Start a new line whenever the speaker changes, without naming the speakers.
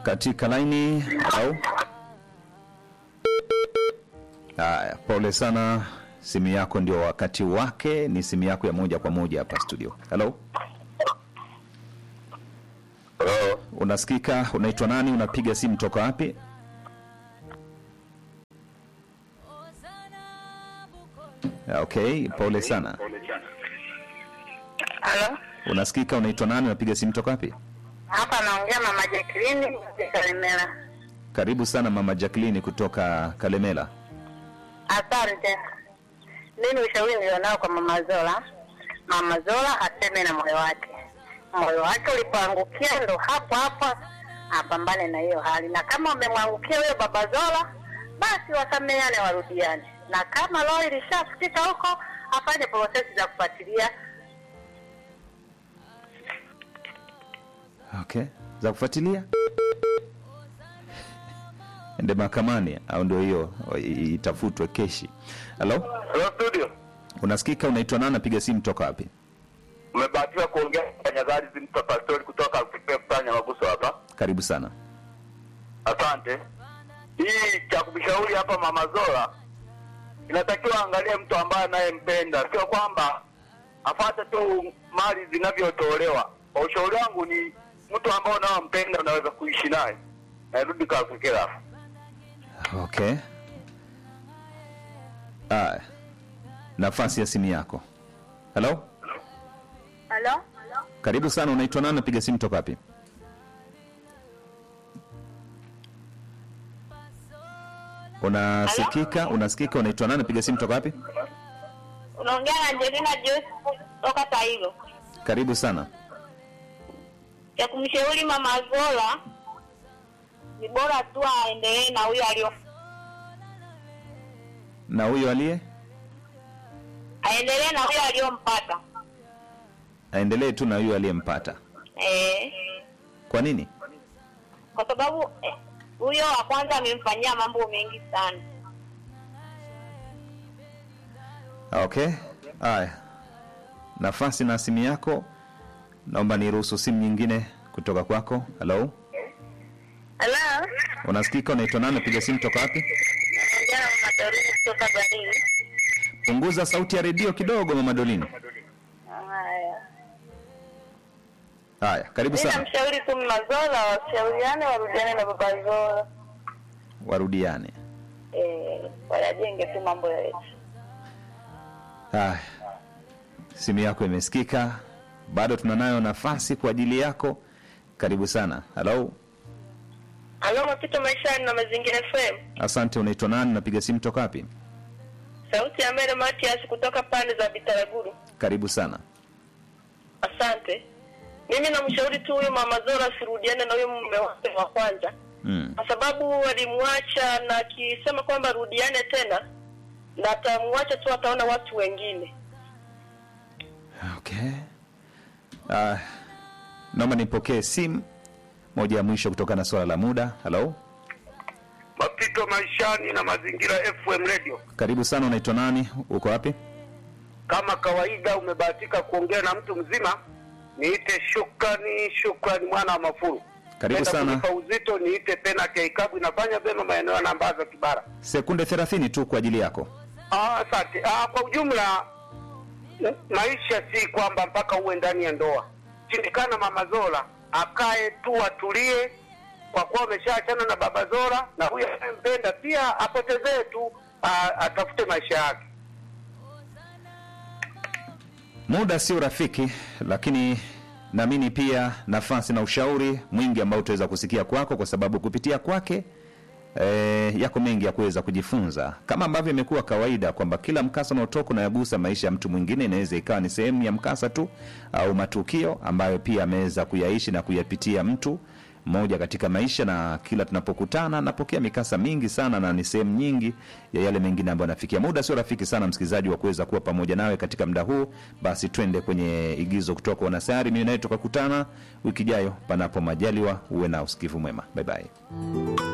katika laini au haya pole sana simu yako ndio wakati wake ni simu yako ya moja kwa moja hapa studio halo
Hello.
unasikika unaitwa nani unapiga simu toka wapi okay pole sana
Halo,
unasikika unaitwa nani unapiga simu toka wapi
hapa naongea mama Jacqueline Kalemela.
karibu sana mama jacklini kutoka kalemela
Asante. Mimi ushauri nilionao kwa mama Zola, mama Zola aseme na moyo wake, moyo wake ulipoangukia ndo hapo hapo apambane na hiyo hali, na kama umemwangukia huyo baba Zola, basi wasameane, warudiane, na kama roho ilishafikika huko, afanye prosesi za kufuatilia
okay za kufuatilia ende mahakamani au ndio hiyo i- itafutwe keshi halo
Hello studio.
unasikika unaitwa nani napiga simu toka wapi
Umebahatika kuongea na Nyagari Zimta Pastori kutoka kufanya maguso hapa.
karibu sana
Asante. Hii cha kumshauri hapa Mama Zola inatakiwa angalie mtu ambaye anayempenda, sio kwamba afate tu mali zinavyotolewa. Kwa ushauri wangu ni mtu ambao unaompenda unaweza kuishi naye. Narudi kwa fikira.
okay aya nafasi ya simu yako halo
halo
karibu sana unaitwa nani napiga simu toka wapi unasikika unasikika unaitwa nani napiga simu toka wapi
unaongea na Angelina Joyce kutoka Tailo.
karibu sana
cha kumshauri mama Zola ni bora tu aendelee na huyo alio
na huyo aliye
aendelee na huyo aliyompata
aendelee tu na huyo aliyempata
eh,
kwa nini
kwa sababu eh, huyo wa kwanza amemfanyia mambo mengi sana.
okay haya nafasi na simu yako naomba niruhusu simu nyingine kutoka kwako halo
Hello,
unasikika unaitwa nani napiga simu toka wapi
naongea na mama Dorine kutoka Galili.
punguza sauti ya redio kidogo mama dolini
Haya,
haya karibu
mimi
sana
namshauri tu mama Zola washauriane, warudiane na baba Zola
warudiane
eh, wayajenge tu mambo yetu.
haya simu yako imesikika bado tunanayo nafasi kwa ajili yako karibu sana halo
Halo, mapito maishani na mazingira FM.
asante unaitwa nani napiga simu toka wapi
Sauti ya Mary Matias kutoka pande za Bitaraguru.
karibu sana
Asante. Mimi namshauri tu huyo mama Zora asirudiane na huyo mume wake wa kwanza,
mm.
kwa sababu alimwacha na akisema kwamba rudiane tena, na atamwacha tu, ataona watu wengine.
okay uh, naomba nipokee simu moja ya mwisho kutokana na swala la muda halo
Mapito maishani na mazingira FM radio.
karibu sana unaitwa nani uko wapi
Kama kawaida umebahatika kuongea na mtu mzima, niite shukrani, shukrani mwana wa Mafuru.
Karibu
Penda
sana.
kunipa uzito niite penalty ya ikabu inafanya vyema maeneo ya Nambaza Kibara.
sekunde thelathini tu kwa ajili yako
Ah, asante. Ah, kwa ujumla m- maisha si kwamba mpaka uwe ndani ya ndoa. Shindikana mama Zola akae tu atulie, kwa kuwa ameshaachana na baba Zola, na huyo anayempenda pia apotezee tu, ah, atafute maisha yake.
muda sio rafiki lakini naamini pia nafasi na ushauri mwingi ambao utaweza kusikia kwako kwa sababu kupitia kwake e, yako mengi ya kuweza kujifunza kama ambavyo imekuwa kawaida kwamba kila mkasa unaotoka unayagusa maisha ya mtu mwingine inaweza ikawa ni sehemu ya mkasa tu au matukio ambayo pia ameweza kuyaishi na kuyapitia mtu mmoja katika maisha na kila tunapokutana napokea mikasa mingi sana na ni sehemu nyingi ya yale mengine ambayo nafikia muda sio rafiki sana msikilizaji wa kuweza kuwa pamoja nawe katika muda huu basi twende kwenye igizo kutoka wanasayari mimi naye tukakutana wiki ijayo panapo majaliwa uwe na usikivu mwema bye bye